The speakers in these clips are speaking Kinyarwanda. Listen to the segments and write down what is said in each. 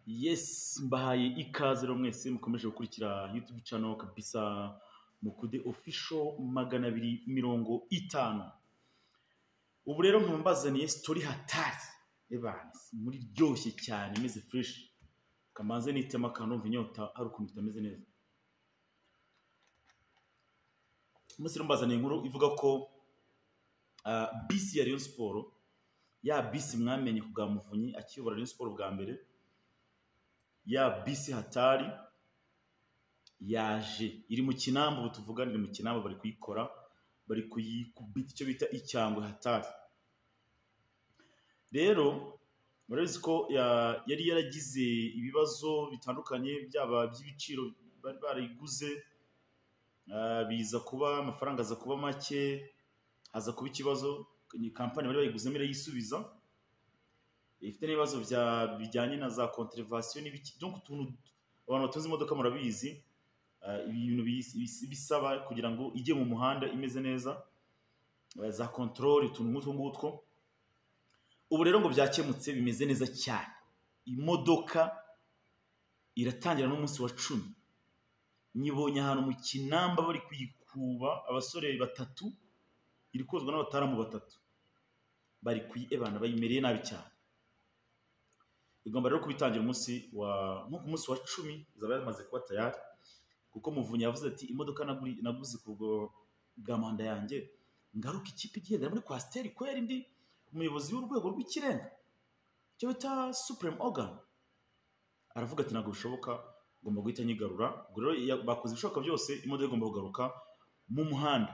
Yes, mbahaye ikaze rero mwese mukomeje gukurikira YouTube channel kabisa Mukude official magana abiri mirongo itanu. Ubu rero nkaba mbazaniye story hatari ebansi muri ryoshye cyane imeze fresh. Kamanze nitema kanumva inyota ari ukuntu itameze neza. Umunsi rero mbazaniye inkuru ivuga ko ah, bisi ya Rayon Sport ya bisi mwamenye ku bwa Muvunyi akiyobora Rayon Sport bwa mbere ya bisi hatari yaje iri mu kinamba ubu tuvugana iri mu kinamba bari kuyikora bari kuyikubita icyo bita icyangwe hatari rero murabizi ko ya- yari yaragize ibibazo bitandukanye byaba by'ibiciro bari barayiguze ah, biza kuba amafaranga aza kuba make haza kuba ikibazo ni kampani bari bayiguzemo irayisubiza ifite n'ibibazo bya- bijyanye na za contrivansiyo n'ibiki donc utuntu abantu batunze imodoka murabizi eh, ibintu bisi- bisi- bisaba kugira ngo ijye mu muhanda imeze neza eh, za control utuntu nk'utwo ngutwo ubu rero ngo byakemutse bimeze neza cyane imodoka iratangira n'umunsi wa cumi nyibonye ahantu mu kinamba bari kuyikuba abasore batatu iri kozwa n'abataramu batatu bari kuyibana bayimereye nabi cyane igomba rero kubitangira umunsi wa nko ku munsi wa cumi izaba yamaze kuba tayari kuko muvunyi yavuze ati imodoka naguri- naguze ku bwo- bwa manda yanjye ngaruka ikipe igendera muri kwasiteri ko yari ndi umuyobozi w'urwego rw'ikirenga icyo bita supuremu ogani aravuga ati ntabwo bishoboka ngomba guhita nyigarura ubwo rero ya- bakoze ibishoboka byose imodoka igomba kugaruka mu muhanda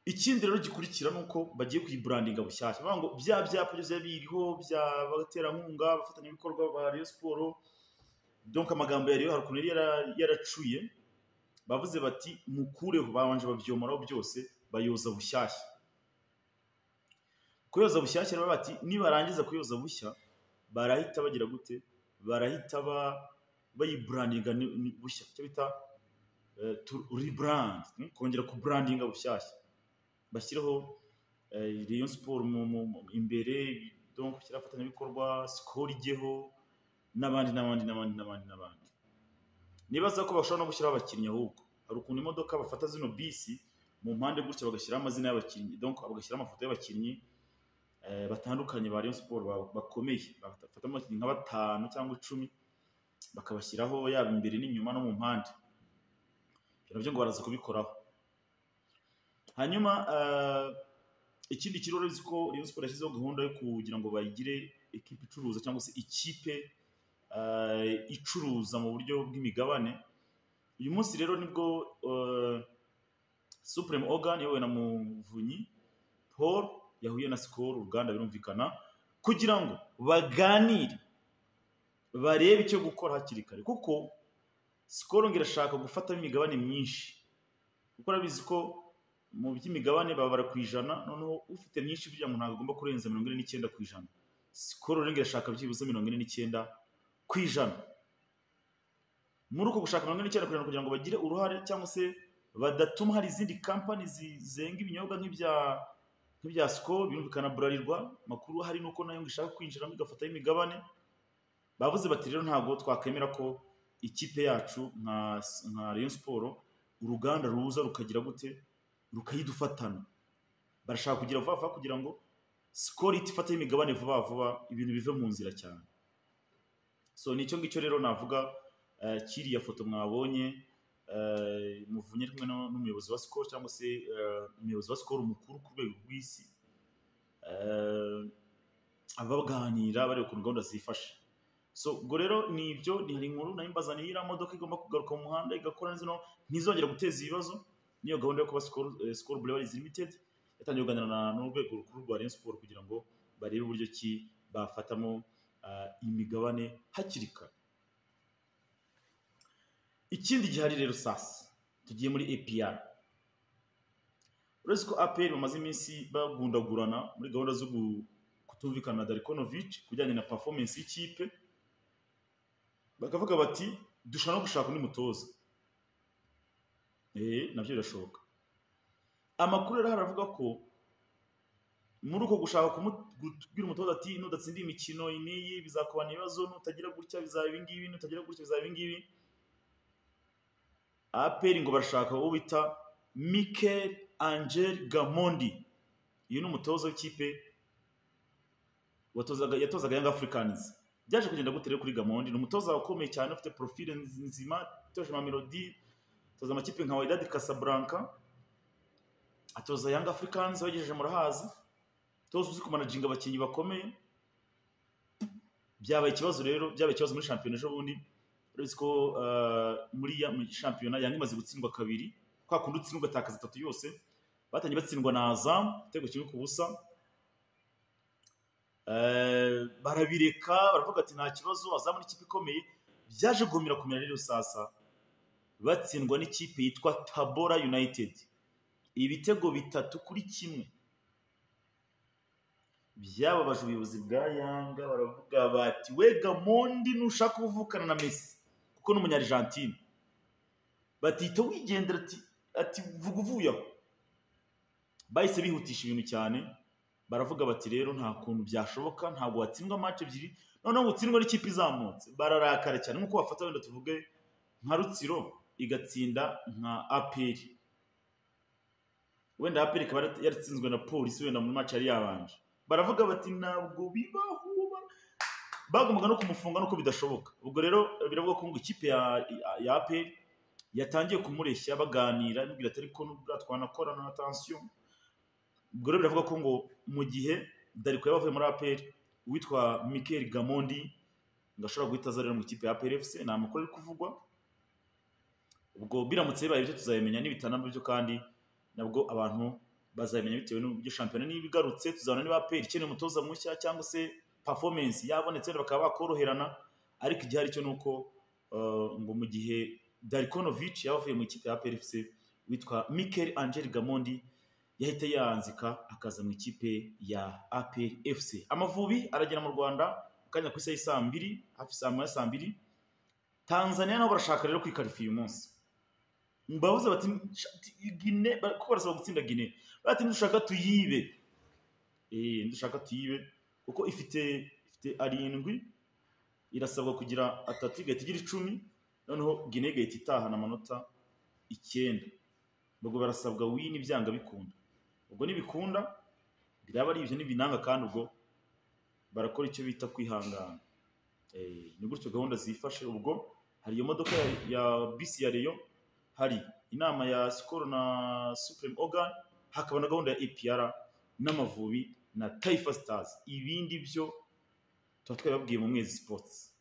ikindi rero gikurikira ni uko bagiye kuyiburandinga bushyashya bavuga ngo bya byapa byose biba biriho bya baterankunga abafatanyabikorwa ba Rayon Sport donc amagambo yari hari ukuntu yari yara- yaracuye bavuze bati mukureho babanje babyomoraho byose bayoza bushyashya kuyoza bushyashya rero bati nibarangiza kuyoza bushya barahita bagira gute barahita ba bayiburandinga ni- ni- bushya icyo bita eh, to rebrand hmm? kongera kuburandinga bushyashya bashyireho eh, Rayon Sport mu- mu- mu- imbere donc bashyire abafatanyabikorwa sikoro ijyeho n'abandi n'abandi n'abandi n'abandi n'abandi nibaza ko bashobora no gushyiraho abakinnyi ahubwo hari ukuntu imodoka bafata zino bisi mu mpande gutya bagashyiraho amazina y'abakinnyi donc bagashyiraho amafoto y'abakinnyi eh, batandukanye ba Rayon Sport ba- bakomeye bafatamo abakinnyi nka batanu cyangwa icumi bakabashyiraho yaba imbere n'inyuma no mu mpande ibyo nabyo ngo baraza kubikoraho hanyuma eh, ikindi kirore uzi ko Rayon Sport yashyizeho gahunda yo kugira ngo bayigire ekipe icuruza cyangwa se ikipe eh, icuruza mu buryo bw'imigabane uyu munsi rero nibwo eh, Supreme Organ yahuye na Muvunyi Paul yahuye na Skol uruganda birumvikana kugira ngo baganire barebe icyo gukora hakiri kare kuko Skol ngo irashaka gufatamo imigabane myinshi kuko urabizi ko mu by'imigabane babara ku ijana noneho ufite myinshi burya umuntu ntabwo agomba kurenza mirongo ine n'icyenda ku ijana sikoro rero irashaka byibuze mirongo ine n'icyenda ku ijana muri uko gushaka mirongo ine n'icyenda ku ijana kugira ngo bagire uruhare cyangwa se badatuma hari izindi kampani zi- zenga ibinyobwa nk'ibya nk'ibya sikoro birumvikana burarirwa amakuru hari nuko nayo ngo ishaka kwinjiramo igafataho imigabane bavuze bati rero ntabwo twakwemera ko ikipe yacu nka nka Rayon Sport uruganda ruza rukagira gute rukayidufatana barashaka kugira vuba vuba kugira ngo sikoro ihite ifate imigabane vuba vuba ibintu bive mu nzira cyane so nicyo ngicyo rero navuga eh, kiriya foto mwabonye eh, muvunye ari kumwe no- n'umuyobozi wa sikoro cyangwa se eh, umuyobozi wa sikoro mukuru ku rwego rw'isi eh, abaganira bareba ukuntu gahunda zifashe so ubwo rero ni ibyo ni hari inkuru nayo mbazaniye iriya modoka igomba kugaruka mu muhanda igakora neza no- ntizongera guteza ibibazo niyo gahunda yo kuba sikoro eh, Skol Breweries limited yatangiye kuganira na- n'urwego rukuru rwa Rayon Sport kugira ngo barebe uburyo ki bafatamo ah, imigabane hakiri kare ikindi gihari rero sasa tugiye muri APR uretse ko APR bamaze iminsi bagundagurana muri gahunda zo gu- kutumvikana na Darikonovic kujyanye na performance y'ikipe bakavuga bati dushobora no gushaka undi mutoza eh nabyo birashoboka amakuru rero aravuga ko muri uko gushaka kubwira umutoza ati nudatsinda imikino n'iyi bizakubana ibibazo nutagira gutya bizaba ibingibi nutagira gutya bizaba ibingibi aperi ngo barashaka uwo bita mikel angel gamondi uyu ni umutoza w'ikipe watozaga- yatozaga yanga afurikanizi byaje kugenda gute rero kuri gamondi ni umutoza ukomeye cyane ufite porofile nzima itoje ama melodi atoza amakipe nka wydad casablanca atoza yanga afurikanizi abagejeje murahazi toza uzi kumanajinga abakinnyi bakomeye byabaye ikibazo rero byabaye ikibazo muri shampiyona ejo bundi uretse ko eh, muri ya- muri shampiyona yanga imaze gutsindwa kabiri kwa kundi utsindwa ugatakaza itatu yose batangiye batsindwa na azamu igitego kimwe ku busa Eh, barabireka baravuga ati nta kibazo azamu n'ikipe ikomeye byaje guhumira kumera rero sasa batsindwa n'ikipe yitwa tabora united ibitego bitatu kuri kimwe byababaje ubuyobozi bwa yanga baravuga bati we gamondi nushaka kuvukana na mesi kuko ni umunyarijantine batita wigendera ati ati vuga uvuye aho bahise bihutisha ibintu cyane baravuga bati rero nta kuntu byashoboka ntabwo watsindwa match ebyiri noneho ngo utsindwe n'ikipe izamutse bararakara cyane nk'uko bafata wenda tuvuge nka rutsiro igatsinda nka aperi wenda aperi ikaba yari- yaratsinzwe na polisi wenda muri match yari yabanje baravuga bati ntabwo bibaho ba-" bagombaga no kumufunga nuko bidashoboka ubwo rero biravuga ko ngo ikipe ya ya aperi yatangiye kumureshya baganira imubwira ati ariko nubwo twanakora na atansiyo ubwo rero biravuga ko ngo mu gihe dariko yaba avuye muri aperi uwitwa mikel gamondi ngo ashobora guhita aza rero mu ikipe ya aperi efuse ni amakuru ari kuvugwa ubwo biramutse bibaye ibyo tuzabimenya nibitanamba byo kandi nabwo abantu bazabimenya bitewe n'uburyo shampiyona niba igarutse tuzabona niba aperi ikeneye umutoza mushya cyangwa se performance yabonetse wenda bakaba bakoroherana ariko igihari cyo ni uko eh, ngo mu gihe darikonovic yaba avuye mu ikipe ya aperi efuse witwa mikel angel gamondi yahita yanzika akaza mu ikipe ya aperi efuse amavubi aragera mu rwanda mu kanya ku isaha y'i saa mbiri hafi saa moya saa mbiri tanzania nabo barashaka rero kwikarifa uyu munsi bavuze bati "Sh- gine ba- kuko barasaba gutsinda gine bati ntidushaka tuyibe Eh, ntidushaka tuyibe kuko ifite ifite arindwi irasabwa kugira atatu igahita igira icumi noneho gine igahita itahana amanota icyenda ubwo barasabwa wini byanga bikunda ubwo nibikunda biraba ari ibyo n'ibinanga kandi ubwo barakora icyo bita kwihangana Eh, ni gutyo gahunda zifashe ubwo hari iyo modoka ya, ya bisi ya reyo hari inama ya sikoro na supreme organ hakaba na gahunda ya epr n'amavubi na taifa stars ibindi byo tuba twabibabwiye mu mwezi sports